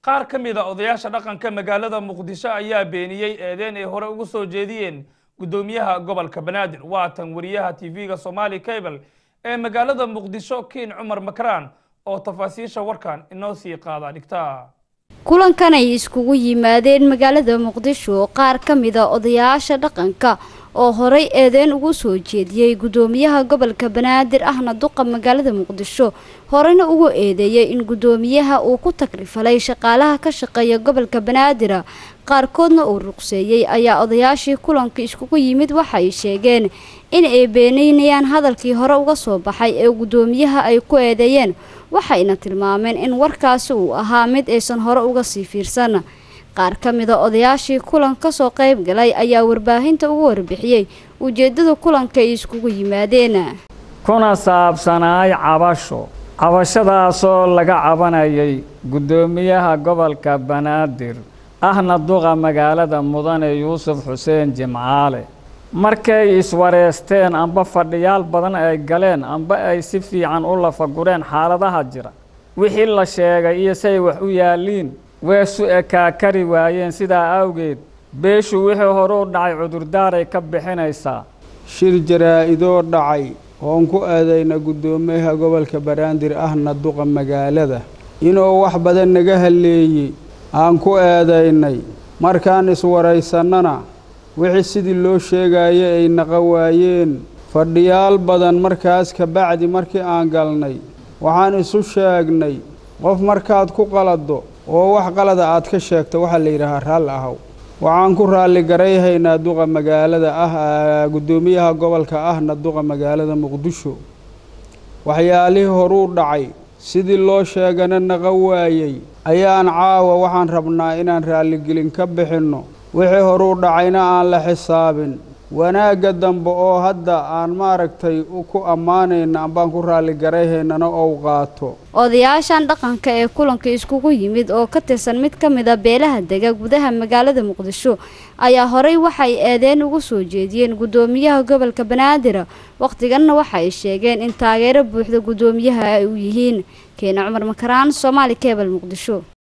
qaar ka mid a odayaasha dhaqanka magaalada muqdisho ayaa beeniyey eedeyn ay hore ugu soo jeediyeen guddoomiyaha gobolka banaadir waatan wariyaha tv-ga somali cable ee magaalada muqdisho kiin cumar makraan oo tafaasiisha warkan inoo sii qaada dhigta kulankan ay iskugu yimaadeen magaalada muqdisho qaar ka mida odayaasha dhaqanka oo horey eedeyn ugu soo jeediyey guddoomiyaha gobolka banaadir ahna duqa magaalada muqdisho horeyna ugu eedeeyey in guddoomiyaha uu ku tagrifalay shaqaalaha ka shaqeeya gobolka banaadir qaarkoodna uu ruqseeyey ayaa odayaashii kulanka iskugu yimid waxay sheegeen in ay beeneynayaan hadalkii hore uga soo baxay ee guddoomiyaha ay ku eedeeyeen waxayna tilmaameen in warkaasi uu ahaa mid aysan hore uga sii fiirsan qaar ka mida odayaashii kulan ka soo qayb galay ayaa warbaahinta ugu warbixiyey ujeeddada kulanka ay iskugu yimaadeen kuna saabsanaay cabasho cabashadaasoo laga cabanayay guddoomiyaha gobolka banaadir ahna duqa magaalada mudane yuusuf xuseen jimcaale markay iswareysteen amba fadhiyaal badan ay galeen amba ay si fiican u lafagureen xaaladaha jira wixii la sheegay iyo say wax u yaalliin weesu ekaa kari waayeen sidaa awgeed beeshu wixii hore u dhacay cudurdaaray ka bixinaysaa shir jaraa-idoo dhacay oon ku aadayna guddoomiyaha gobolka banaadir ahna duqa magaalada inuu wax badan naga halleeyey aan ku eedaynay markaan iswaraysannana wixii sidii loo sheegaaye ay naqa waayeen fadhiyaal badan markaas ka bacdi markii aan galnay waxaan isu sheegnay qof markaad ku qalado oo wax qalada aad ka sheegto waxaa la yidhaahaa raalli ahow waxaan ku raalli garayhaynaa duqa magaalada ah guddoomiyaha gobolka ahna duqa magaalada muqdisho waxyaalihii horuu dhacay sidii loo sheegana naqa waayey ayaan caawa waxaan rabnaa inaan raalligelin ka bixinno wixii horuu dhacayna aan la xisaabin wanaagga dambe oo hadda aan maaragtay ku ammaanayna ambaan ku raalligarayhaynana ou qaato odayaashan dhaqanka ee kulanka iskugu yimid oo ka tirsan mid ka mid a beelaha dega gudaha magaalada muqdisho ayaa horey waxay eedeen ugu soo jeediyeen guddoomiyaha gobolka banaadir wakhtiganna waxay sheegeen in taageero buuxda guddoomiyaha ay u yihiin keena cumar makaraan soomaali kebal muqdisho